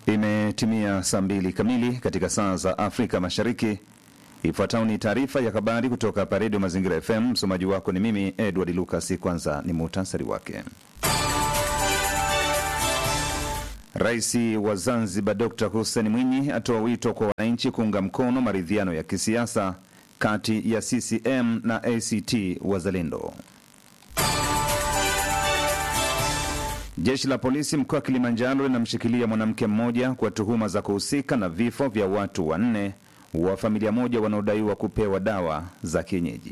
Imetimia saa mbili kamili katika saa za Afrika Mashariki. Ifuatayo ni taarifa ya habari kutoka hapa Redio Mazingira FM. Msomaji wako ni mimi Edward Lucas. Kwanza ni muhtasari wake. Rais wa Zanzibar Dr Hussein Mwinyi atoa wito kwa wananchi kuunga mkono maridhiano ya kisiasa kati ya CCM na ACT Wazalendo. Jeshi la polisi mkoa wa Kilimanjaro linamshikilia mwanamke mmoja kwa tuhuma za kuhusika na vifo vya watu wanne wa familia moja wanaodaiwa kupewa dawa za kienyeji.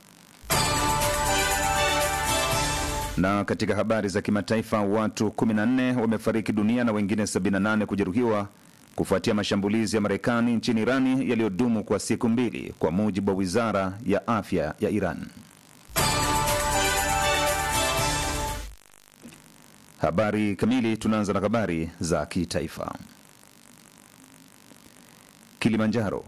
Na katika habari za kimataifa, watu 14 wamefariki dunia na wengine 78 kujeruhiwa kufuatia mashambulizi ya Marekani nchini Irani yaliyodumu kwa siku mbili, kwa mujibu wa wizara ya afya ya Iran. Habari kamili. Tunaanza na habari za kitaifa. Kilimanjaro.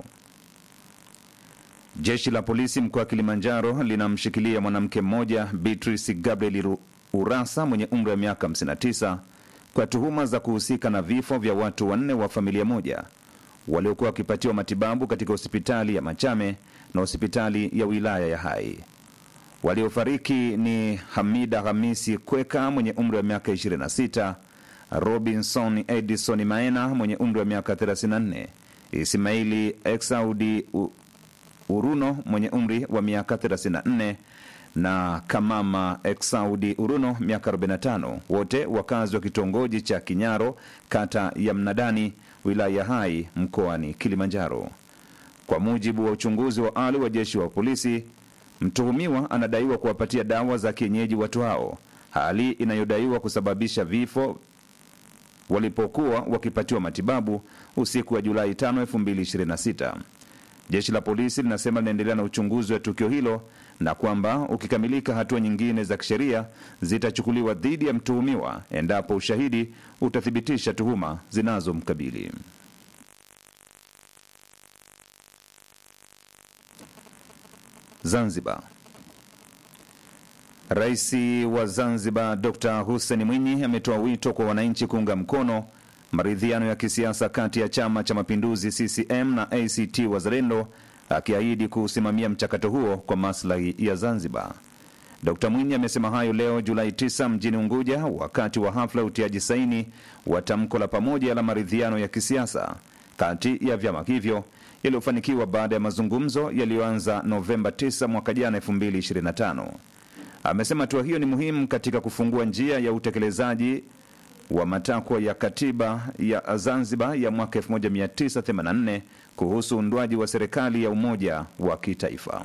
Jeshi la polisi mkoa wa Kilimanjaro linamshikilia mwanamke mmoja Beatrice Gabriel Urasa mwenye umri wa miaka 59 kwa tuhuma za kuhusika na vifo vya watu wanne wa familia moja waliokuwa wakipatiwa matibabu katika hospitali ya Machame na hospitali ya wilaya ya Hai. Waliofariki ni Hamida Hamisi Kweka mwenye umri wa miaka 26, Robinson Edison Maena mwenye umri wa miaka 34, Ismaili Exaudi Uruno mwenye umri wa miaka 34 na Kamama Exaudi Uruno miaka 45, wote wakazi wa kitongoji cha Kinyaro kata ya Mnadani wilaya ya Hai mkoani Kilimanjaro. Kwa mujibu wa uchunguzi wa awali wa jeshi wa polisi, mtuhumiwa anadaiwa kuwapatia dawa za kienyeji watu hao, hali inayodaiwa kusababisha vifo walipokuwa wakipatiwa matibabu usiku wa Julai 5, 2026. Jeshi la polisi linasema linaendelea na uchunguzi wa tukio hilo na kwamba ukikamilika, hatua nyingine za kisheria zitachukuliwa dhidi ya mtuhumiwa endapo ushahidi utathibitisha tuhuma zinazomkabili. Zanzibar. Rais wa Zanzibar Dr Hussein Mwinyi ametoa wito kwa wananchi kuunga mkono maridhiano ya kisiasa kati ya Chama cha Mapinduzi CCM na ACT Wazalendo, akiahidi kuusimamia mchakato huo kwa maslahi ya Zanzibar. Dr Mwinyi amesema hayo leo Julai 9 mjini Unguja wakati wa hafla ya utiaji saini wa tamko la pamoja la maridhiano ya kisiasa kati ya vyama hivyo yaliyofanikiwa baada ya mazungumzo yaliyoanza Novemba 9 mwaka jana 2025. Amesema hatua hiyo ni muhimu katika kufungua njia ya utekelezaji wa matakwa ya katiba ya Zanzibar ya mwaka 1984 kuhusu uundwaji wa serikali ya umoja wa kitaifa.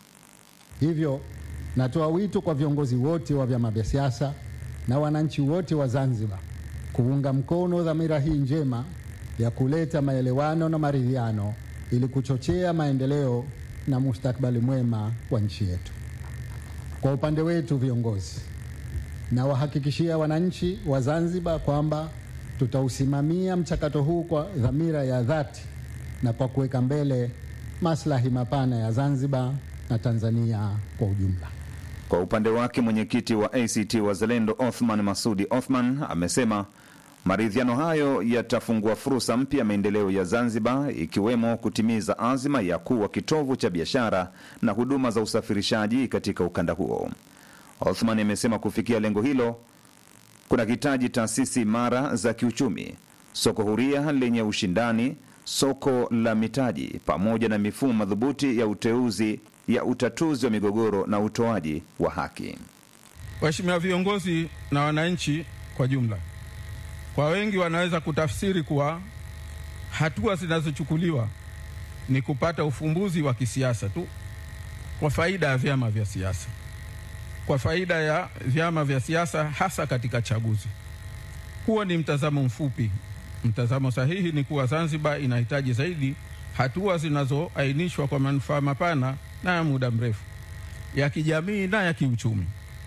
Hivyo natoa wito kwa viongozi wote wa vyama vya siasa na wananchi wote wa Zanzibar kuunga mkono dhamira hii njema ya kuleta maelewano na maridhiano ili kuchochea maendeleo na mustakabali mwema wa nchi yetu. Kwa upande wetu viongozi na wahakikishia wananchi wa Zanzibar kwamba tutausimamia mchakato huu kwa dhamira ya dhati na kwa kuweka mbele maslahi mapana ya Zanzibar na Tanzania kwa ujumla. Kwa upande wake mwenyekiti wa ACT Wazalendo Othman Masudi Othman amesema maridhiano hayo yatafungua fursa mpya ya maendeleo ya Zanzibar, ikiwemo kutimiza azima ya kuwa kitovu cha biashara na huduma za usafirishaji katika ukanda huo. Othman amesema kufikia lengo hilo kuna hitaji taasisi imara za kiuchumi, soko huria lenye ushindani, soko la mitaji, pamoja na mifumo madhubuti ya uteuzi ya utatuzi wa migogoro na utoaji wa haki. Waheshimiwa viongozi na wananchi kwa jumla, kwa wengi wanaweza kutafsiri kuwa hatua zinazochukuliwa ni kupata ufumbuzi wa kisiasa tu kwa faida ya vyama vya siasa kwa faida ya vyama vya siasa hasa katika chaguzi. Huo ni mtazamo mfupi. Mtazamo sahihi ni kuwa Zanzibar inahitaji zaidi hatua zinazoainishwa kwa manufaa mapana na ya muda mrefu ya kijamii na ya kiuchumi.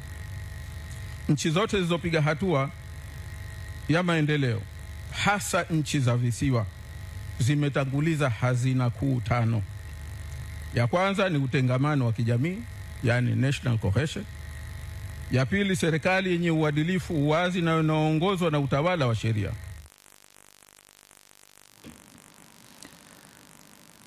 Nchi zote zilizopiga hatua ya maendeleo, hasa nchi za visiwa, zimetanguliza hazina kuu tano. Ya kwanza ni utengamano wa kijamii, yani national cohesion. Ya pili, serikali yenye uadilifu, uwazi na inayoongozwa na utawala wa sheria.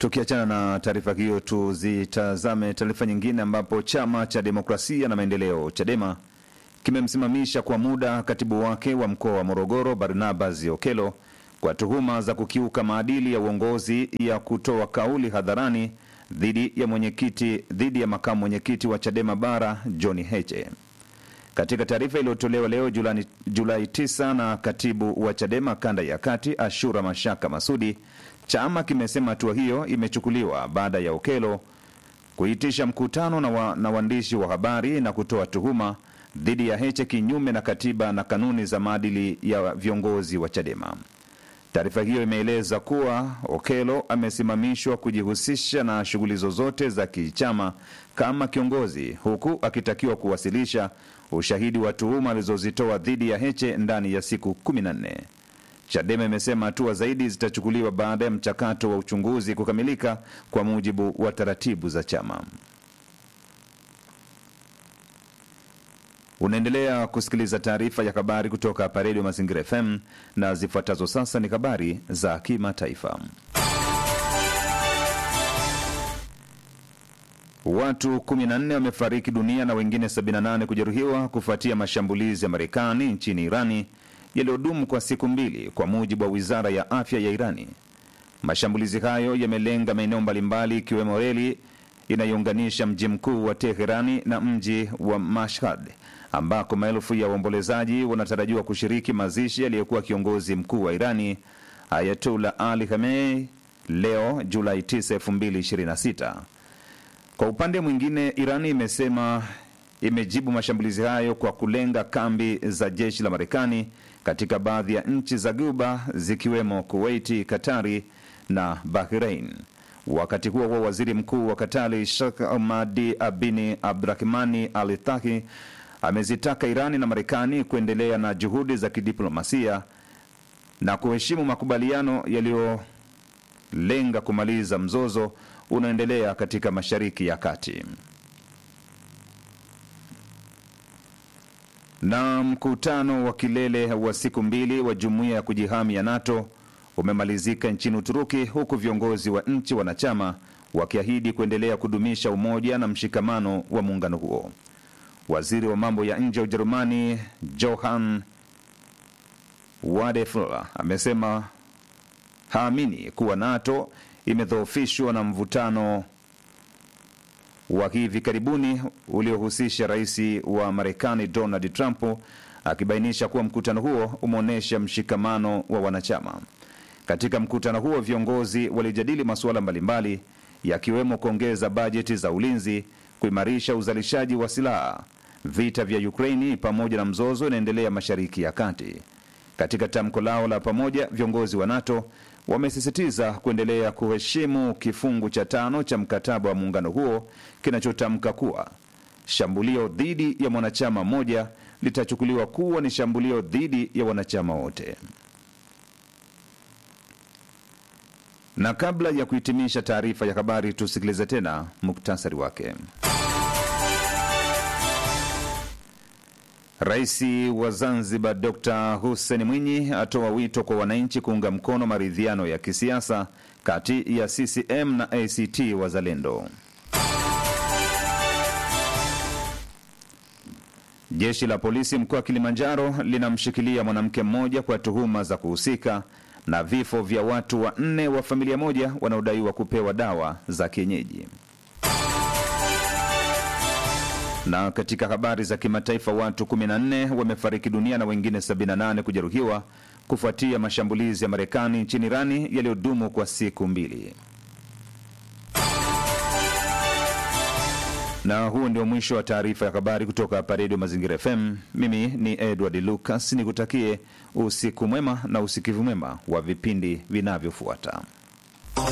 Tukiachana na taarifa hiyo, tuzitazame taarifa nyingine, ambapo chama cha demokrasia na maendeleo CHADEMA kimemsimamisha kwa muda katibu wake wa mkoa wa Morogoro Barnabas Okelo kwa tuhuma za kukiuka maadili ya uongozi ya kutoa kauli hadharani dhidi ya mwenyekiti dhidi ya makamu mwenyekiti wa CHADEMA bara John Heche. Katika taarifa iliyotolewa leo Julai, Julai 9 na katibu wa CHADEMA kanda ya kati Ashura Mashaka Masudi, chama kimesema hatua hiyo imechukuliwa baada ya Okelo kuitisha mkutano na, wa, na waandishi wa habari na kutoa tuhuma dhidi ya Heche kinyume na katiba na kanuni za maadili ya viongozi wa CHADEMA. Taarifa hiyo imeeleza kuwa Okelo amesimamishwa kujihusisha na shughuli zozote za kichama kama kiongozi, huku akitakiwa kuwasilisha ushahidi wa tuhuma alizozitoa dhidi ya Heche ndani ya siku 14. Chadema imesema hatua zaidi zitachukuliwa baada ya mchakato wa uchunguzi kukamilika kwa mujibu wa taratibu za chama. Unaendelea kusikiliza taarifa ya habari kutoka hapa Redio Mazingira FM na zifuatazo sasa ni habari za kimataifa. Watu 14 wamefariki dunia na wengine 78 kujeruhiwa kufuatia mashambulizi ya Marekani nchini Irani yaliyodumu kwa siku mbili, kwa mujibu wa wizara ya afya ya Irani. Mashambulizi hayo yamelenga maeneo mbalimbali ikiwemo reli inayounganisha mji mkuu wa Teherani na mji wa Mashhad ambako maelfu ya waombolezaji wanatarajiwa kushiriki mazishi aliyekuwa kiongozi mkuu wa Irani Ayatollah Ali Khamenei leo Julai 9, 2026. Kwa upande mwingine, Irani imesema imejibu mashambulizi hayo kwa kulenga kambi za jeshi la Marekani katika baadhi ya nchi za Guba zikiwemo Kuwaiti, Katari na Bahrain. Wakati huo huo, waziri mkuu wa Katari Sheikh Ahmadi Abini Abdurahmani Al Thani amezitaka Irani na Marekani kuendelea na juhudi za kidiplomasia na kuheshimu makubaliano yaliyolenga kumaliza mzozo unaoendelea katika Mashariki ya Kati. Na mkutano wa kilele wa siku mbili wa jumuiya ya kujihami ya NATO umemalizika nchini Uturuki, huku viongozi wa nchi wanachama wakiahidi kuendelea kudumisha umoja na mshikamano wa muungano huo. Waziri wa mambo ya nje wa Ujerumani Johann Wadefler amesema haamini kuwa NATO imedhoofishwa na mvutano wa hivi karibuni uliohusisha rais wa Marekani Donald Trump, akibainisha kuwa mkutano huo umeonyesha mshikamano wa wanachama. Katika mkutano huo viongozi walijadili masuala mbalimbali yakiwemo kuongeza bajeti za ulinzi, kuimarisha uzalishaji wa silaha, vita vya Ukraini pamoja na mzozo unaendelea Mashariki ya Kati. Katika tamko lao la pamoja, viongozi wa NATO wamesisitiza kuendelea kuheshimu kifungu cha tano cha mkataba wa muungano huo kinachotamka kuwa shambulio dhidi ya mwanachama mmoja litachukuliwa kuwa ni shambulio dhidi ya wanachama wote. Na kabla ya kuhitimisha taarifa ya habari, tusikilize tena muktasari wake. Rais wa Zanzibar Dr Hussein Mwinyi atoa wito kwa wananchi kuunga mkono maridhiano ya kisiasa kati ya CCM na ACT Wazalendo. Jeshi la polisi mkoa wa Kilimanjaro linamshikilia mwanamke mmoja kwa tuhuma za kuhusika na vifo vya watu wanne wa familia moja wanaodaiwa kupewa dawa za kienyeji. Na katika habari za kimataifa, watu 14 wamefariki dunia na wengine 78 kujeruhiwa kufuatia mashambulizi ya Marekani nchini Irani yaliyodumu kwa siku mbili. Na huu ndio mwisho wa taarifa ya habari kutoka hapa Redio Mazingira FM. Mimi ni Edward Lucas, nikutakie usiku mwema na usikivu mwema wa vipindi vinavyofuata.